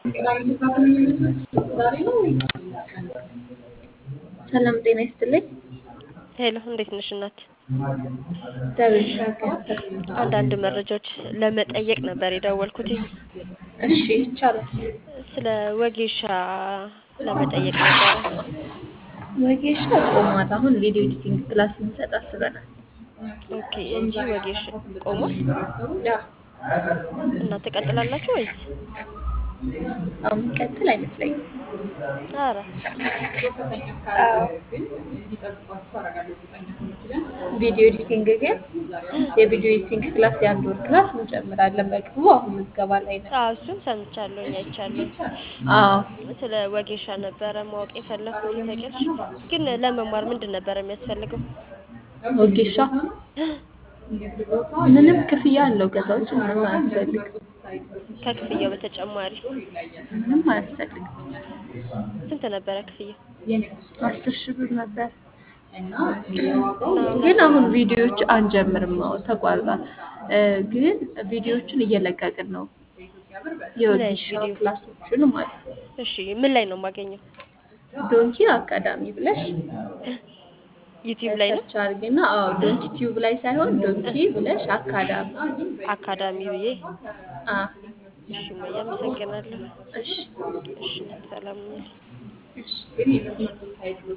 ሰላም ጤና ይስጥልኝ። ሄሎ እንዴት ነሽ እናት? እግዚአብሔር ይመስገን። አንዳንድ መረጃዎች ለመጠየቅ ነበር የደወልኩትኝ። እሺ ይቻላል። ስለ ወጌሻ ለመጠየቅ ነበረ። ወጌሻ ቆሟል። አሁን ቪዲዮ ኤዲቲንግ ክላስ ልንሰጥ አስበናል። ኦኬ እንጂ ወጌሻ ቆሟል ያ እና ትቀጥላላችሁ ወይስ? አሁን የሚቀጥል አይመስለኝም። ኧረ አዎ። ቪዲዮ ኤዲቲንግ ግን የቪዲዮ ኤዲቲንግ ክላስ የአንድ ወር ክላስ እንጀምራለን በቅርቡ። አሁን ምዝገባ ላይ ነው። አዎ እሱን ሰምቻለሁኝ አይቻለሁኝ። አዎ ስለ ወጌሻ ነበረ ማወቅ የፈለኩት ታውቂያለሽ። ግን ለመማር ምንድን ነበረ የሚያስፈልገው? ወጌሻ ምንም ክፍያ አለው። ከዛ ውጭ ምንም አያስፈልግም። ከክፍያው በተጨማሪ ምንም አያስፈልግም። ስንት ነበረ ክፍያው? አስር ሺህ ብር ነበር። ግን አሁን ቪዲዮዎች አንጀምርም። አዎ ተቋርጧል። እ ግን ቪዲዮዎችን እየለቀቅን ነው። የወጌሻ ቪዲዮ? ክላሶችን ማለት ነው። እሺ ምን ላይ ነው የማገኘው? ዶንኪ አካዳሚ ብለሽ ዩቲዩብ ላይ ነው? ሰርች አድርጊና፣ አዎ ዶንኪ ቲዩብ ላይ ሳይሆን ዶንኪ ብለሽ አካዳሚ። አካዳሚ ብዬ አ እሺ እማዬ አመሰግናለሁ። እሺ እሺ ሰላም ነኝ። እሺ